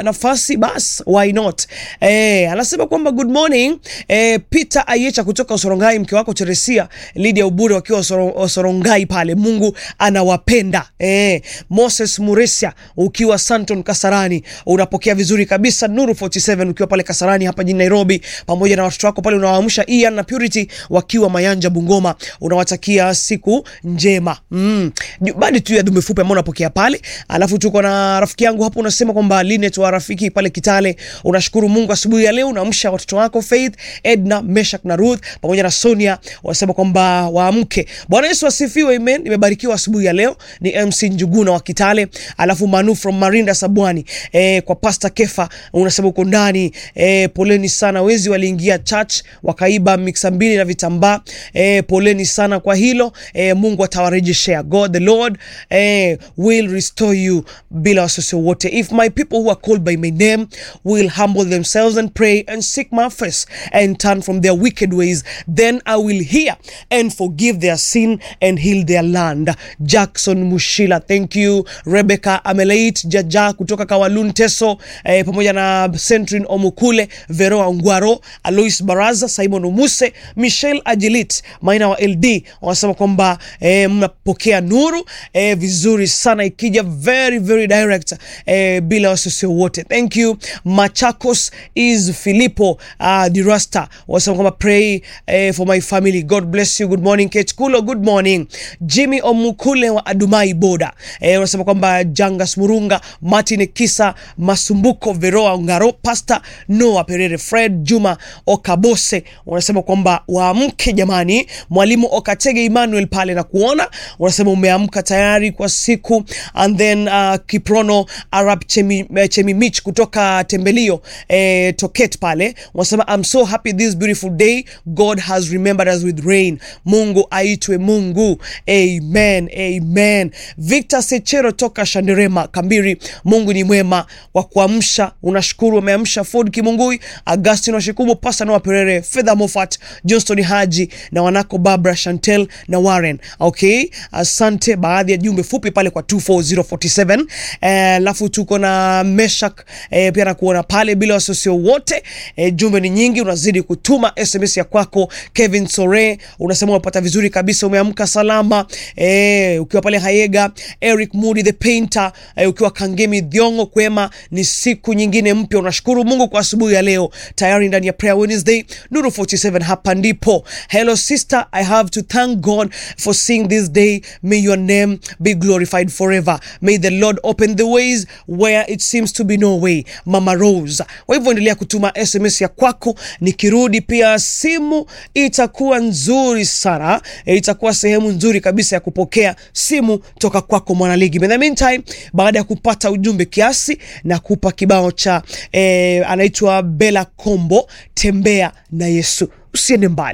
nafasi bas why not eh, anasema kwamba good morning eh, Peter Ayecha kutoka Osorongai, mke wako Teresia Lydia Ubure wakiwa Osoro- Osorongai pale, Mungu anawapenda eh. Moses Muresia ukiwa Santon Kasarani unapokea vizuri kabisa. Nuru 47 ukiwa pale Kasarani hapa jijini Nairobi, pamoja na watoto wako pale unawaamsha Ian na Purity wakiwa Mayanja Bungoma, unawatakia siku njema mm. Badi tu ya dume fupi ambao unapokea pale, alafu tuko na rafiki yangu hapo unasema kwamba Linet wa rafiki pale Kitale, unashukuru Mungu asubuhi ya leo unaamsha watoto wako Faith, Edna, Meshak na Ruth pamoja na Sonia, wanasema kwamba waamke. Bwana Yesu asifiwe, amen. Nimebarikiwa asubuhi ya leo. Ni MC Njuguna wa Kitale, alafu Manu from Marinda Sabwani, eh, kwa Pastor Kefa unasema uko ndani eh, poleni sana, wezi waliingia church wakaiba mixa mbili na vitambaa eh, poleni sana kwa hilo eh, Mungu atawarejeshea. God the Lord eh, will restore you bila wasiwasi wote. If my people who are called by my name will humble themselves and pray and seek my face and turn from their wicked ways, then I will hear and forgive their sin and heal their land. Jackson Mushila, thank you. Rebecca Ameleit Jaja kutoka Kawalun Teso eh, pamoja na Centrin Omukule, Veroa Ngwaro, Alois Baraza, Simon Umuse, Michelle Ajilit, Maina wa LD wanasema kwamba eh, mnapokea nuru eh, vizuri sana ikija very very direct eh, bila wasiwasi wote. Thank you. Machakos is Filippo uh, Dirasta wanasema kwamba pray eh, for my family. God bless you. Good morning Kate Kulo, good morning. Jimmy Omukule wa Adumai Boda eh, wanasema kwamba Jangas Murunga, Martin Kisa Masumbuko, Veroa Ngaro, Pastor Noah Perere, Fred Juma Okabose wanasema kwamba waamke jamani. Mwalimu Okatege Emmanuel pale na kuona wanasema umeamka tayari kwa siku. And then uh, Kiprono Arab Chemi, eh, Chemi Mich kutoka Tembelio eh, Toket pale wanasema I'm so happy this beautiful day God has remembered us with rain. Mungu aitwe Mungu. Amen, amen. Victor Sechero toka Shanderema Kambiri, Mungu ni mwema wa kuamsha, unashukuru wameamsha Ford Kimungui, Augustine Washikubu, Pasta Noah Perere, Fedha Moffat, Johnston Haji na wanako Barbara Chantel na Warren. Okay, asante. Baadhi ya jumbe fupi pale kwa 24047 alafu tuko na Meshak eh, pia nakuona pale bila wasosio wote eh, jumbe ni nyingi, unazidi kutuma SMS ya kwako. Kevin Sore unasema unapata vizuri kabisa, umeamka salama eh, ukiwa pale Hayega. Eric Moody the painter eh, ukiwa Kangemi Dhiongo kwema, ni siku nyingine mpya, unashukuru Mungu kwa asubuhi ya leo, tayari ndani ya Prayer Wednesday Nuru 47 hapa ndipo. Hello sister, I have to thank God for seeing this day. May your name be glorified forever. May the Lord open the ways where it seems to be no way. Mama Rose. Kwa hivyo endelea kutuma SMS ya kwako, nikirudi pia simu itakuwa nzuri sana. E, itakuwa sehemu nzuri kabisa ya kupokea simu toka kwako mwanaligi. In the meantime, baada ya kupata ujumbe kiasi na kupa kibao cha e, anaitwa Bella Kombo, tembea na Yesu. Usiende mbali.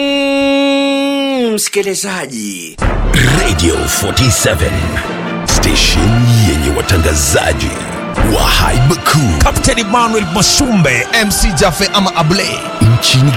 Mm, msikilizaji Radio 47 station yenye watangazaji wa haiba kuu Captain Emmanuel Masumbe MC Jafe ama Ablay nchini